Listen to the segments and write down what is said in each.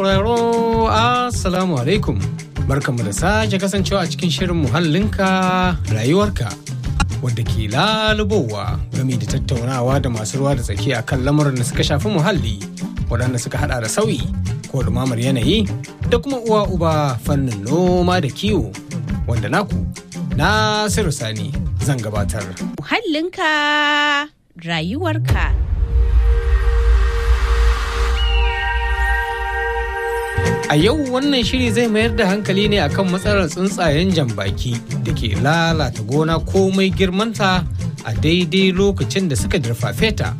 Sauraro Assalamu alaikum. Barkanmu da sake kasancewa a cikin shirin muhallinka rayuwarka wadda ke lalubowa gami da tattaunawa da masu ruwa da tsaki a kan lamuran da suka shafi muhalli waɗanda suka hada da sauyi ko dumamar yanayi da kuma uwa uba fannin noma da kiwo wanda naku Nasiru Sani zan gabatar. Muhallinka rayuwarka. A yau wannan shiri zai mayar da hankali ne akan matsalar tsuntsayen jambaki da ke lalata gona komai girmanta a daidai lokacin da suka dirfafe ta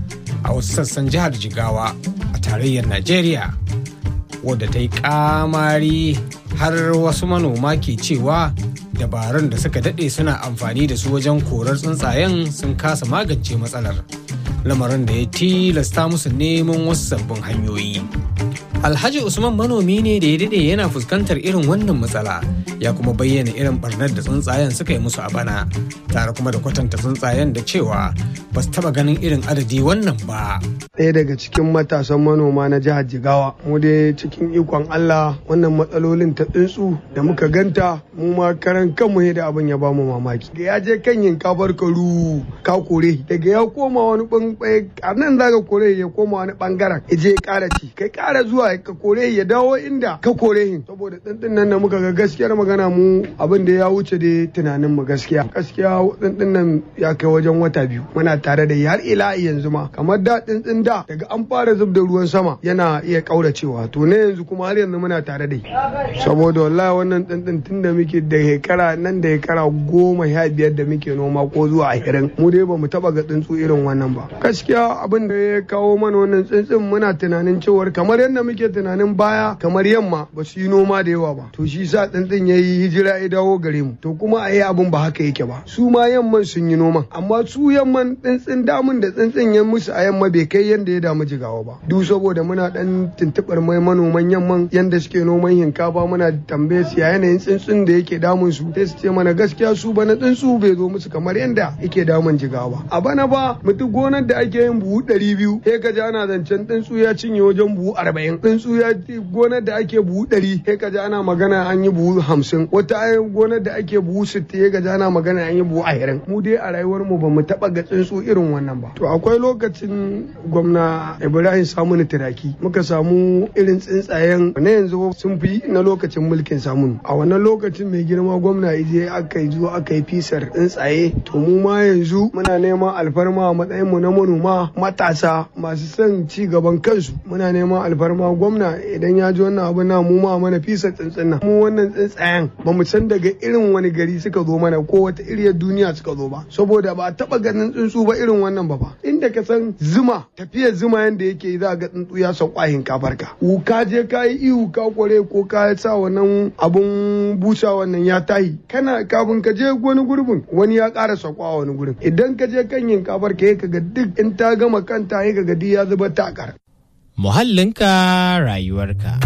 a wasu sassan jihar Jigawa a tarayyar Najeriya wadda ta yi kamari har wasu manoma ke cewa dabarun da suka daɗe suna amfani da su wajen korar tsuntsayen sun kasa magance matsalar lamarin da ya tilasta musu neman wasu sabbin hanyoyi. Alhaji Usman manomi ne da ya daɗe yana fuskantar irin wannan matsala ya kuma bayyana irin barnar da tsuntsayen suka yi musu a bana tare kuma da kwatanta tsuntsayen da cewa ba su taɓa ganin irin adadi wannan ba. Ɗaya daga cikin matasan manoma na jihar Jigawa mu dai cikin ikon Allah wannan matsalolin ta tsuntsu da muka ganta mu ma karan kanmu da abin ya bamu mamaki. Da ya je kan yinkafar karu ka kore daga ya koma wani ɓangare a nan za ka kore ya koma wani ɓangaren ya je ya ƙara ci kai ƙara zuwa ka kore ya dawo inda ka kore hin saboda tsintsin nan da muka ga gaskiyar magana mu abin da ya wuce da tunanin mu gaskiya gaskiya tsintsin nan ya kai wajen wata biyu muna tare da har ila yanzu ma kamar da tsintsin da daga an fara zub da ruwan sama yana iya kauracewa to ne yanzu kuma har yanzu muna tare da saboda wallahi wannan tsintsin tun da muke da shekara nan da shekara goma sha biyar da muke noma ko zuwa ashirin mu dai bamu taba ga tsuntsu irin wannan ba gaskiya abin da ya kawo mana wannan tsintsin muna tunanin cewar kamar yadda muke tunanin baya kamar yamma ba su yi noma da yawa ba to shi sa tsintsin ya yi hijira ya dawo gare mu to kuma a yi abin ba haka yake ba su ma yamman sun yi noma amma su yamman tsintsin damun da tsintsin ya musu a yamma bai kai yanda ya damu jigawa ba duk saboda muna dan tuntubar mai manoman yamman yanda suke noman hinkafa muna tambaye su ya yanayin tsintsin da yake damun su sai su ce mana gaskiya su bana tsuntsu bai zo musu kamar yanda yake damun jigawa a bana ba mutum gonar da ake yin buhu ɗari biyu sai ka ji ana zancen tsuntsu ya cinye wajen buhu arba'in tsuntsu ya gonar da ake buhu ɗari sai ka ji ana magana an yi buhu hamsin wata gonar da ake buhu sittin sai ka ji ana magana an yi buhu ashirin mu dai a rayuwar mu ba mu taɓa ga tsuntsu irin wannan ba to akwai lokacin gwamna ibrahim samunu turaki muka samu irin tsuntsayen na yanzu sun fi na lokacin mulkin samunu a wannan lokacin mai girma gwamna ije aka yi zuwa aka yi fisar tsuntsaye to mu ma yanzu muna neman alfarma a matsayin mu na manoma matasa masu son ci gaban kansu muna neman alfarma gwamna idan ya ji wannan abu na mu ma mana fisar tsuntsun nan mu wannan tsuntsayen ba mu san daga irin wani gari suka zo mana ko wata iriyar duniya suka zo ba saboda ba a taba ganin tsuntsu ba irin wannan ba fa inda ka san zuma tafiyar zuma yanda yake za ga tsuntsu ya sauka hinkafar ka ka je ka yi ihu ka kware ko ka sa wannan abun busa wannan ya tahi kana kafin ka je wani gurbin wani ya ƙara sauka wani gurin idan ka je kan hinkafar ka ka ga duk in ta gama kanta ka ga duk ya zuba takar muhallinka rayuwarka.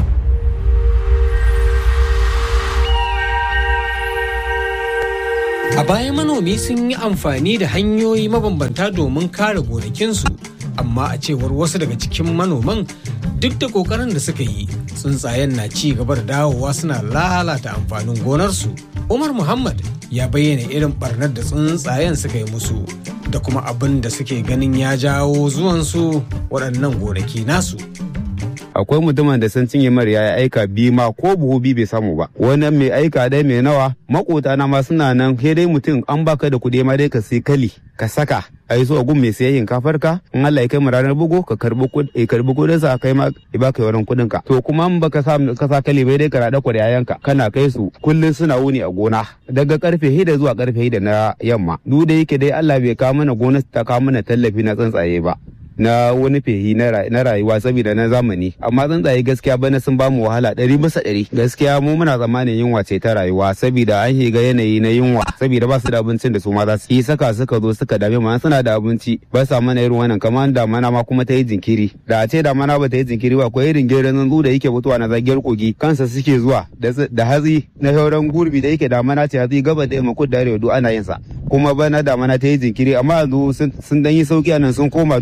A baya manomi sun yi amfani da hanyoyi mabambanta domin kare gonakinsu, amma a cewar wasu daga cikin manoman duk da kokarin da suka yi tsuntsayen na ci gaba da dawowa suna lalata amfanin gonarsu. Umar Muhammad ya bayyana irin barnar da tsuntsayen suka yi musu da kuma abin da suke ganin ya jawo zuwansu waɗannan gonaki nasu. akwai mutumin da sun cinye mara ya aika bi ma ko buhu bi bai samu ba wani mai aika dai mai nawa makota na ma suna nan sai dai mutum an baka da kuɗi ma dai ka sai kali ka saka a yi so gun mai sayayyin kafar ka in Allah ya kai mu ranar bugu ka karbi kuɗi karbi kuɗin sa kai ma ya baka yawan kuɗin ka to kuma in baka sa ka sa kali bai dai ka rada ku da yayanka kana kai su kullun suna wuni a gona daga karfe hida zuwa karfe hida na yamma duk da yake dai Allah bai kawo mana gona ta kawo mana tallafi na tsuntsaye ba na wani fehi na rayuwa saboda na zamani amma tsuntsaye gaskiya bana sun ba mu wahala ɗari bisa ɗari gaskiya mu muna tsammanin yunwa ce ta rayuwa saboda an shiga yanayi na yunwa saboda ba su da abincin da su ma za su yi saka suka zo suka dame mu suna da abinci ba sa mana irin wannan kamar damana ma kuma ta yi jinkiri da a ce damana ba ta yi jinkiri ba akwai irin gerin tsuntsu da yake mutuwa na zagiyar kogi kansa suke zuwa da hatsi na sauran gurbi da yake damana ce hatsi gaba da yamma kudu da arewa duk ana yin sa kuma bana damana ta yi jinkiri amma yanzu sun dan yi sauki a nan sun koma dugun da hatsi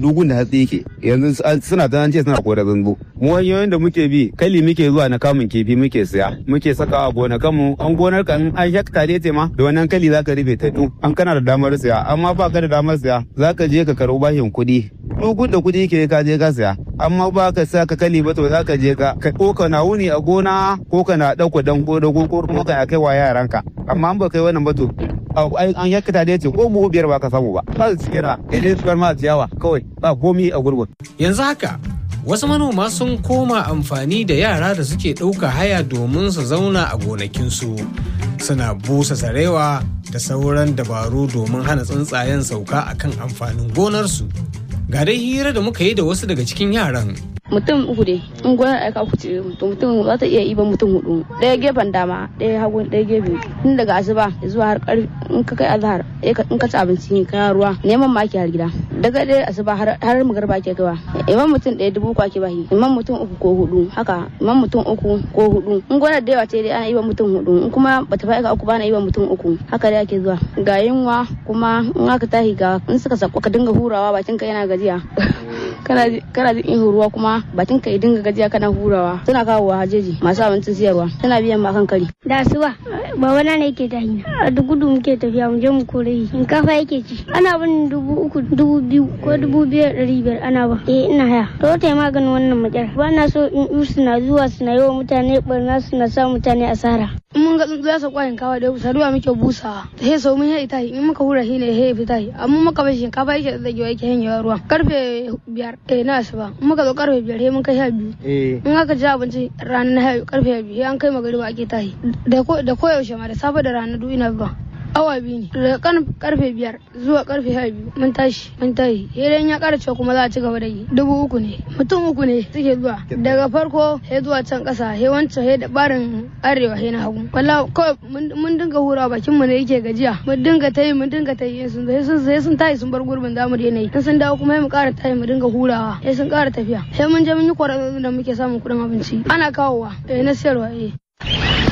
matsatsi yake yanzu suna ta ce suna kora zango mu hanyoyin da muke bi kali muke zuwa na kamun kifi muke siya muke saka a gonakan mu an gonar ka in an hekta ne ce ma da wannan kali zaka rufe ta du an kana da damar siya amma ba ka da damar siya zaka je ka karo bashin kuɗi duk da kuɗi ke ka je ka siya amma ba ka sa ka kali ba to zaka je ka ko ka na wuni a gona ko ka na ɗauka dan ko da ko ko ka kai wa yaranka amma an ba kai wannan ba to an yakata da yace ko buhu biyar ba ka samu ba ba su cike da idan su ma ciyawa kawai ba komi a gurbin yanzu haka wasu manoma sun koma amfani da yara da suke ɗauka haya domin su zauna a gonakinsu suna busa sarewa da sauran dabaru domin hana tsuntsayen sauka akan amfanin gonarsu ga dai hira da muka yi da wasu daga cikin yaran mutum uku ne in gona aika uku ce to mutum za ta iya iban mutum hudu ɗaya gefen dama ɗaya hagu ɗaya gefe tun daga asuba zuwa har karfi in ka kai azhar in ka ci abinci ka ruwa neman maki har gida daga ɗaya asuba har magarba ke kaiwa iman mutum ɗaya dubu kwa ke bahi iman mutum uku ko hudu haka iman mutum uku ko hudu in gona da yawa ce dai ana iban mutum hudu in kuma bata fa aika uku ba na iban mutum uku haka dai ake zuwa ga yunwa kuma in aka tahi ga in suka sako ka dinga hurawa bakin ka yana gajiya kana jin ihu ruwa kuma bakin ka dinga gajiya kana hurawa suna kawo wa hajeji masu abincin siyarwa suna biyan ma kan kari da asuba baba na ne yake tahi a duk gudu muke tafiya mu je mu kore shi shinkafa yake ci ana bin dubu uku dubu biyu ko dubu biyar ɗari biyar ana ba eh ina haya to ta maganin wannan matsala ba na so in yi suna zuwa suna yi wa mutane barna suna sa mutane asara in mun ga tsuntsu ya sauka shinkafa da saduwa muke busawa he sau mun yi tahi in muka hura shi ne he fita yi amma muka bar shinkafa yake da zagewa yake hanyewa ruwa karfe biyar eh na asuba in muka zo karfe biyar he mun kai sha biyu in aka ci abinci ranar na karfe biyu he an kai magariba ake tahi da koyaushe ma da safe da rana duk ina zuwa awa biyu ne daga karfe biyar zuwa karfe sha biyu mun tashi mun tashi idan ya kara cewa kuma za a ci gaba da yi dubu uku ne mutum uku ne suke zuwa daga farko he zuwa can kasa he wancan he da barin arewa he na hagu walla kawai mun dinga hura bakin mu ne yake gajiya mun dinga tayi mun dinga tayi sun sai sun tayi sun bar gurbin zamu daina yi in sun dawo kuma he mu kara tayi mu dinga hurawa he sun kara tafiya he mun je mun yi kwarar da muke samun kuɗin abinci ana kawowa eh na siyarwa eh